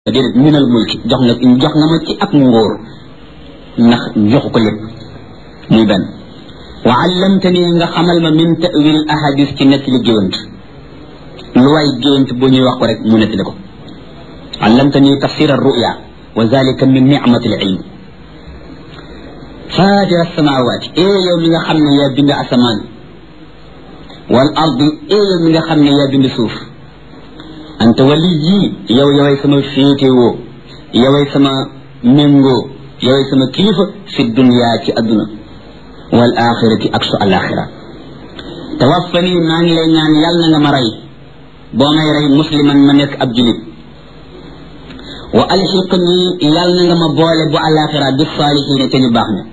déedéet minal mulki jox nga jox nga ma ci ak ngóor ndax joxu ko lépp muy benn wa allamtani nga xamal ma min tawil ahadis ci nettali géwant lu waay géwant bu ñuy wax ko rek mu nettali ko allamtani tafsir arruya wa zalika min nicmati al ilm faatira samawati ee yow mi nga xam ne yaa bind asamaan wal ardi ee yow mi nga xam ne yaa bind suuf anta wali yii yow yoway sama féetewoo yoway sama méngoo yoway sama kilifa fi dunya ci adduna wal axirati ak su alaxira tawaffani maa ngi lay ñaan yàlla na nga ma rey boo may rey musliman ma nekk ab julit wa alxiqni yàlla na nga ma boole bu alaxira bi saalihiina te ñu baax ña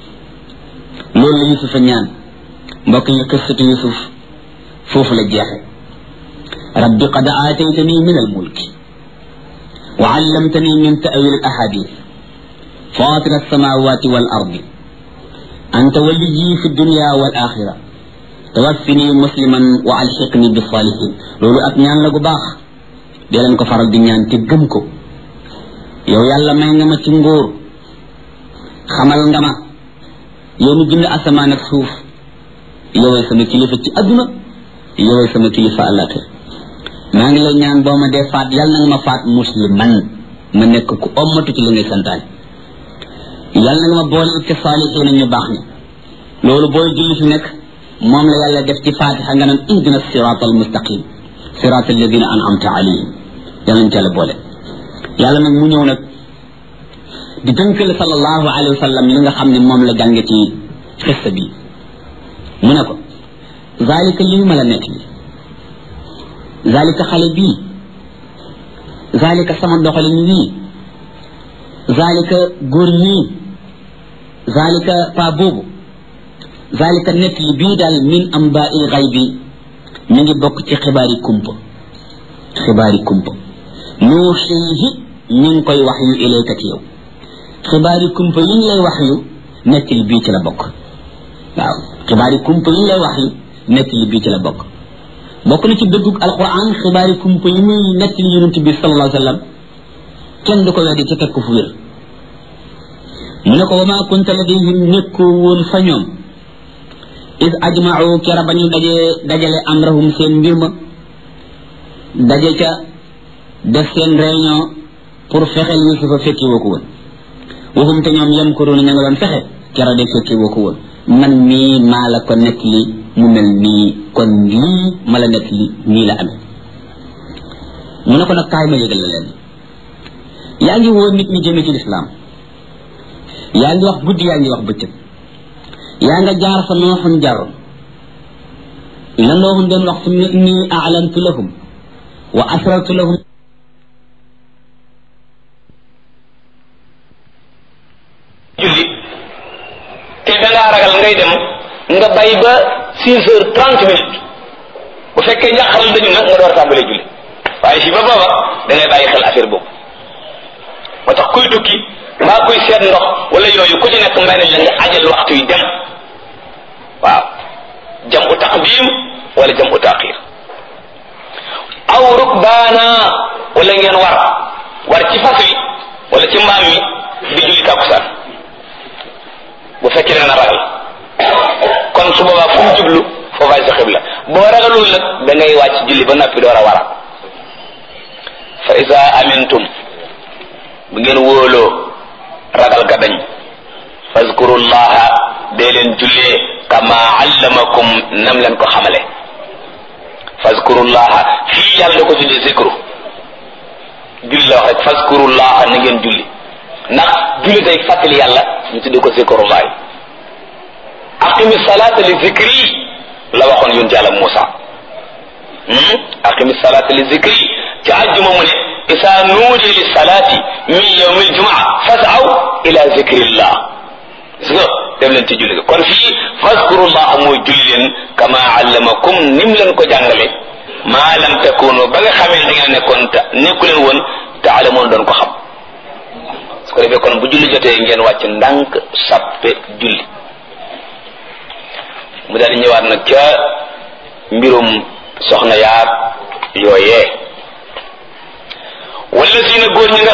loolu la yusufa ñaan mbokk yi qissatu yusuf foofu la jeexe rabbi qad aataytani min almulki wa allamtani min ta'wil alahadith fatir alsamawati wal ardi anta waliyi fi dunya wal axira tawaffini musliman wa alxiqni bi salihin loolu ak ñaan la gu baax dee leen ko faral di ñaan te gëm ko yow yàlla may nga ma ci ngóor xamal nga ma yow mi bind asamaan ak suuf yoway sama kilifa ci adduna yoway sama kilifa àllaaxira maa ngi lay ñaan boo ma dee faat yàlla na nga ma faat musliman ma nekk ku ommatu ci li ngay santaane yàlla na nga ma boole ci saalixiina ñu baax ni loolu booy julli fi nekk moom la yàlla def ci faatixa nga naan ihdina siraat al mustaqim siraat alladina an'amta alayhim yàlla ca la boole yàlla nag mu ñëw nag di tënkal sallallahu alayhi wa sallam li nga xam ne moom la jànge ci xissa bi mu ne ko zalika lii ma la nekk bi zalika xale bii zalika sama doxalin wii zalika góor ñii zalika pa boobu zalika nekk li bii daal min amba il xay bi mi ngi bokk ci xibaari kumpa xibaari kumpa nuuxiihi ñu ngi koy wax yu ilayka ci yow xibaari kumpa yi ñu lay wax yu nekk li bii ci la bokk waaw xibaari kumpa yi ñu lay wax yu nekk li bii ci la bokk bokk na ci dëggug alquran xibaari kumpa yi muy nekk li yonent bi sallallahu alayhi wa sallam kenn du ko weddi ci teg ko fu wér mu ne ko wa maa kunta ladayhim nekkoo woon fa ñoom is ajmau kera ba ñu dajee dajale amrahum seen mbir ma daje ca def seen réunion pour fexeel yusufa fekki woo ko woon waxum te ñoom yam ko doon ña nga doon fexe kera de fekki woo ko woon man mii maa la ko nekk li mu mel nii kon lii ma la nekk li nii la amee mu ne ko nag kaay ma yëgal la leen yaa ngi woo nit ñi jëme ci lislaam yaa ngi wax guddi yaa ngi wax bëccëg yaa nga jaar fa nooxun jaroon la nooxun doon wax summa inni a'lantu lahum wa asrartu lahum julli te dangaa ragal ngay dem nga bay ba six heures trente minutes bu fekkee njàqaral dañu nag nga door a tàmbalee julli waaye fii ba booba da ngay bàyyi xel affaire boobu moo tax kuy tukki mbaa kuy seet ndox wala yooyu ku ci nekk mbay nañ la nga ajal waxtu yi dem waaw jam u taqdim wala jam u taqir aw rukbaana wala ngeen war war ci fas wi wala ci mbaam mi di julli tàkkusaan bu fekkee ne na ragal kon su boobaa fu mu jublu foofaay sa xibla boo ragalul nag da ngay wàcc julli ba noppi door a wara fa isa amintum bu ngeen wóoloo ragal ga dañ fazkurullaha dee leen jullee kama allamakum nam leen ko xamale fazkurullaha fii yàlla da ko tuddee zikru julli la wax rek fazkurullaha na ngeen julli ndax julli day fàttali yàlla ñu tuddee ko zikrullahi aqimi salata li zikri la waxoon yonent yàlla Muusa aqimi salata li zikri ci àjjuma mu ne isa nuudi li salati min yawmi aljumaa fasaw ila zikrillah gis nga dem leen ci julli kon fii fazkurullah mooy julli leen kama allamakum nim leen ko jàngale maa lam takunu ba nga xamee da ngeen nekkoon ta nekku leen woon taalamoon doon ko xam su ko defee kon bu julli jotee ngeen wàcc ndànk sappe julli mu daal di ñëwaat nag ca mbirum soxna yaag yooyee wala si na góor ñi nga